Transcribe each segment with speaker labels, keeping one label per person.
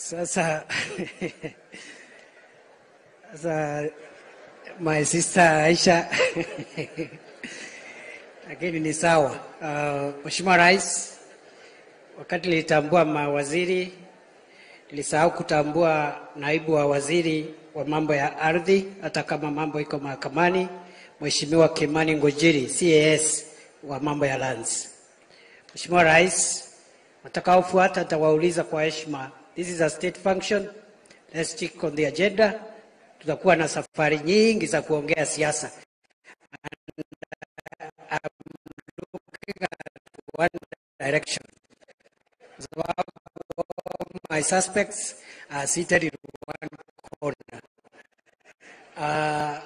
Speaker 1: Sasa sasa my sister Aisha lakini ni sawa. Uh, Mheshimiwa Rais, wakati nilitambua mawaziri nilisahau kutambua naibu wa waziri wa mambo ya ardhi, hata kama mambo iko mahakamani, Mheshimiwa Kimani Ngojiri CAS wa mambo ya lands. Mheshimiwa Rais, watakaofuata nitawauliza kwa heshima. This is a state function. Let's stick on the agenda. Tutakuwa na safari nyingi za kuongea siasa. And I'm looking at one direction. Kwa sababu my suspects are seated in one corner. Uh,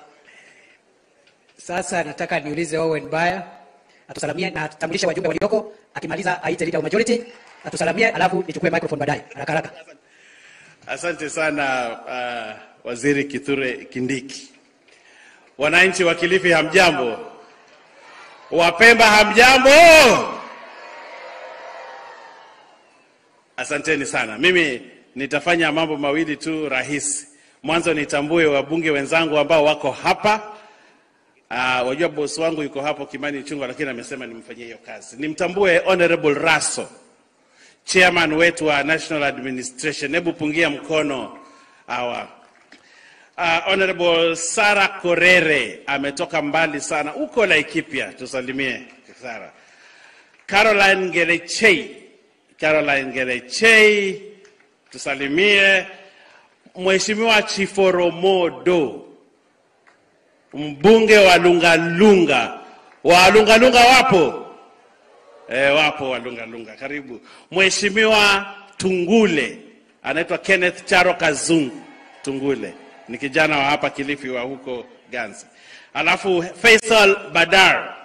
Speaker 1: sasa nataka niulize Owen Baya atusalamie na tutambulishe wajumbe walioko, akimaliza aite leader of majority atusalamie, alafu nichukue microphone baadaye haraka haraka.
Speaker 2: Asante sana uh, Waziri Kithure Kindiki. Wananchi wa Kilifi hamjambo? Wapemba hamjambo? Asanteni sana. Mimi nitafanya mambo mawili tu rahisi. Mwanzo nitambue wabunge wenzangu ambao wako hapa. Uh, wajua boss wangu yuko hapo Kimani Chungwa, lakini amesema nimfanyie hiyo kazi. Nimtambue Honorable Raso, chairman wetu wa National Administration. Hebu pungia mkono hawa. Uh, Honorable Sara Korere ametoka mbali sana, uko Laikipia, tusalimie Sara. Caroline Gerechei, Caroline Gerechei, tusalimie. Mheshimiwa Chiforomodo, mbunge wa Lungalunga. Wa Lungalunga wapo? E, wapo wa Lungalunga, karibu. Mheshimiwa Tungule, anaitwa Kenneth Charo Kazungu Tungule, ni kijana wa hapa Kilifi wa huko Ganzi. Alafu Faisal Badar,